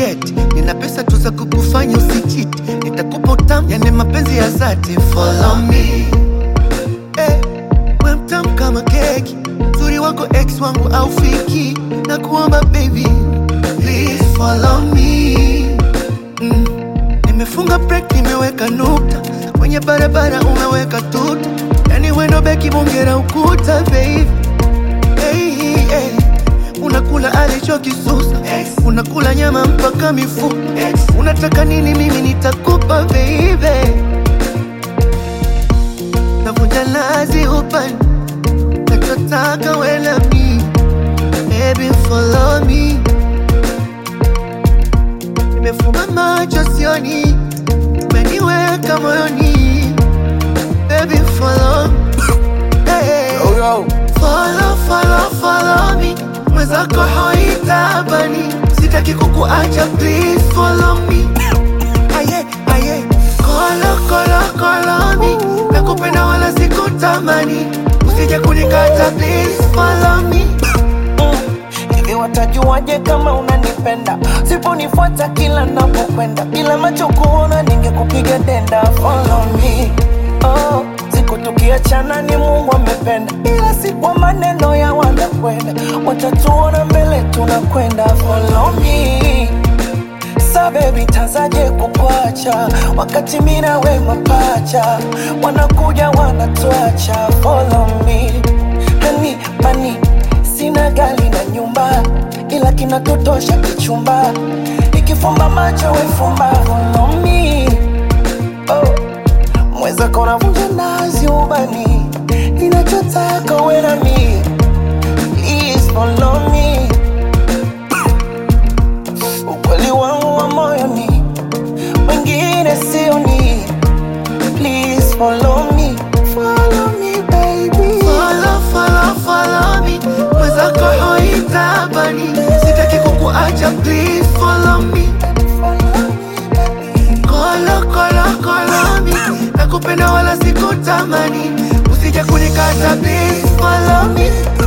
eti nina pesa tu za kukufanya usichiti, nitakupa utamu, yani mapenzi ya dhati. Follow me eh, we mtamu kama keki, uzuri wako ex wangu au fiki, na kuomba baby please follow me mm. Nimefunga break, nimeweka nukta kwenye barabara, umeweka tuta, yani wendo beki bongera ukuta baby hey, hey. Unakula alichokisusa unakula nyama mpaka mifupa unataka nini? Mimi nitakupa baby, navunja lazi upande nachotaka wela mi baby follow me, nimefumba macho sioni, umeniweka moyoni baby follow hey. Yo, yo. Follow, follow, follow me mwenzako hoitabani sitaki kukuacha please follow me aye aye kolo kolo kolo me nakupenda wala sikutamani usije kunikata please follow me Hivi watajuaje kama unanipenda? Siponifuata kila napokwenda, bila macho kuona ningekupiga denda. Follow me, oh, siku tukiachana ni Mungu amependa, ila si kwa maneno ya wanakwenda, watatuona mbele tunakwenda. Follow me Sa baby tazaje kukwacha wakati mina we mapacha wanakuja wanatuacha follow me hani mani sina gari na nyumba ila kinatotosha kichumba ikifumba macho wefumba follow me oh. mweza kona vunja nazi ubani ninachotaka we na mi please follow me ukweli wangu wa moyoni, wengine sioni. Please follow me, follow me baby. follow follow follow me mwenzako hoitabani sitaki kukuacha please follow me Follow me baby. kolo kolo kolo me nakupenda wala sikutamani usije kunikata please follow me